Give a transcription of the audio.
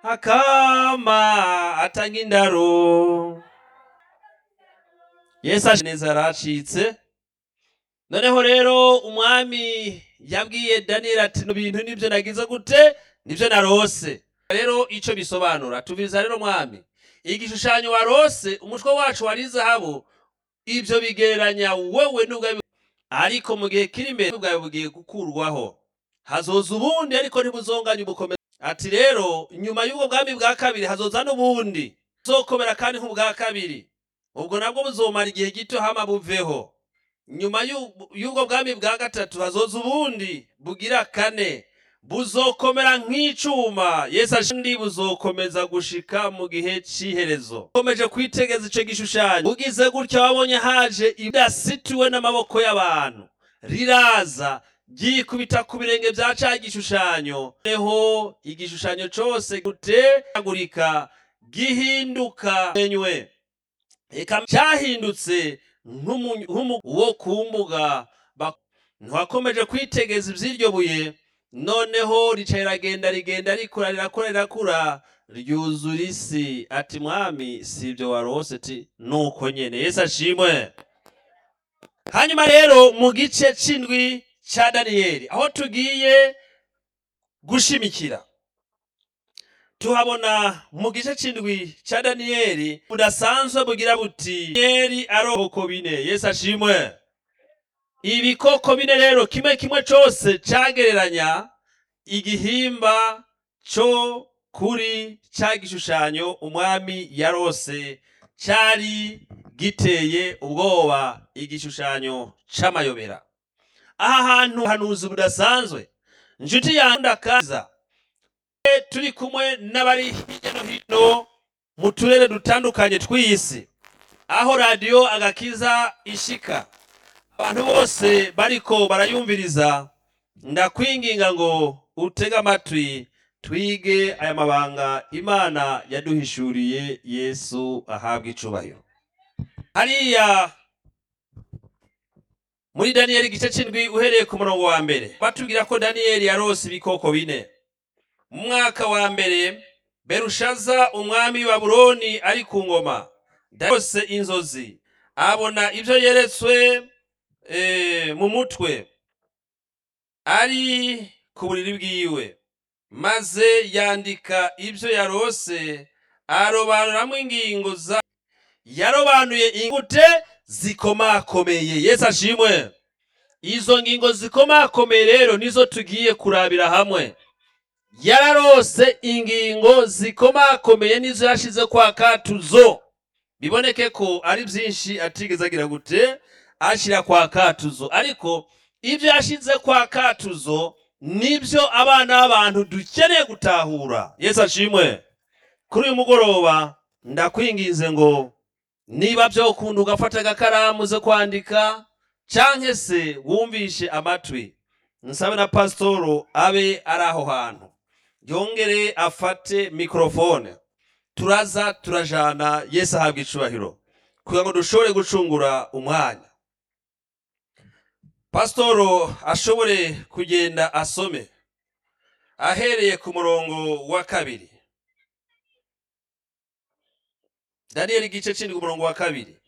akama atanga indaro yesu aje neza yaracitse noneho rero umwami yabwiye daniyeli ati "Bino bintu nibyo nagize gute nibyo narose rero icyo bisobanura tubiza rero mwami igishushanyo warose umutwe wacu wari zahabu ibyo bigereranya wowe n'ubwawe ariko mu gihe kiri imbere ubwawe bugiye gukurwaho hazoza ubundi ariko ntibuzonganye ubukomezi ati rero nyuma y'ubwo bwami bwa kabiri hazoza n'ubundi buzokomera kandi nk'ubwa kabiri ubwo nabwo buzomara igihe gito hama buveho nyuma y'u- y'ubwo bwami bwa gatatu hazoza ubundi bugira kane buzokomera nk'icuma yesu ashindi buzokomeza gushika mu gihe c'iherezo ukomeje kwitegeza ico gishushanyo ugize gutya wabonye haje idasituwe n'amaboko y'abantu riraza ryikubita ku birenge vya ca gishushanyo neho igishushanyo cose gutegagurika gihinduka menywe eka cyahindutse nk'umu- nk'umu- wo ku mbuga Ba- ntiwakomeje kwitegeza ivy'iryo buye noneho rica riragenda rigenda rikura rirakura rirakura ryuzura isi ati mwami si ibyo warose ti nuko nyene yesu ashimwe hanyuma rero mu gice c'indwi ca daniyeli aho tugiye gushimikira tuhabona mu gice c'indwi ca daniyeli budasanzwe bugira buti daniyeli aroboko bine yesu ashimwe ibikoko bine rero kimwe kimwe cose cagereranya igihimba co kuri ca gishushanyo umwami yarose cari giteye ubwoba igishushanyo c'amayobera aha hantu hanuzi budasanzwe nshuti yanjye ndakaza turi kumwe n'abari hirya no hino mu turere dutandukanye tw'isi aho radiyo agakiza ishika abantu bose bariko barayumviriza ndakwinginga ngo utege amatwi twige aya mabanga imana yaduhishuriye yesu ahabwa icubahiro hariya muri daniyeli igice c'indwi uhereye ku murongo wa mbere batubwira ko daniyeli yarose ibikoko bine mu mwaka wa mbere berushaza umwami wa babuloni ari ku ngoma yarose inzozi abona ibyo yeretswe eh, mu mutwe ari ku buriri bwiwe maze yandika ibyo yarose arobanuramwo ingingo za yarobanuye ingute zikomakomeye yesu ashimwe izo ngingo zikomakomeye rero nizo tugiye kurabira hamwe yararose ingingo zikomakomeye nizo yashize kwa katuzo biboneke ko ari byinshi atigeze agira gute ashyira kwa katuzo ariko ibyo yashize kwa katuzo nibyo abana b'abantu dukeneye gutahura yesu ashimwe kuri uyu mugoroba ndakwinginze ngo niba byokunda ugafata agakaramu zo kwandika canke se wumvishe amatwi nsabe na pasitoro abe ari aho hantu yongere afate mikorofone turaza turajana yesu ahabwa icubahiro kugira ngo dushobore gucungura umwanya pasitoro ashobore kugenda asome ahereye ku murongo wa kabiri daniyeli igice c'indwi umurongo wa kabiri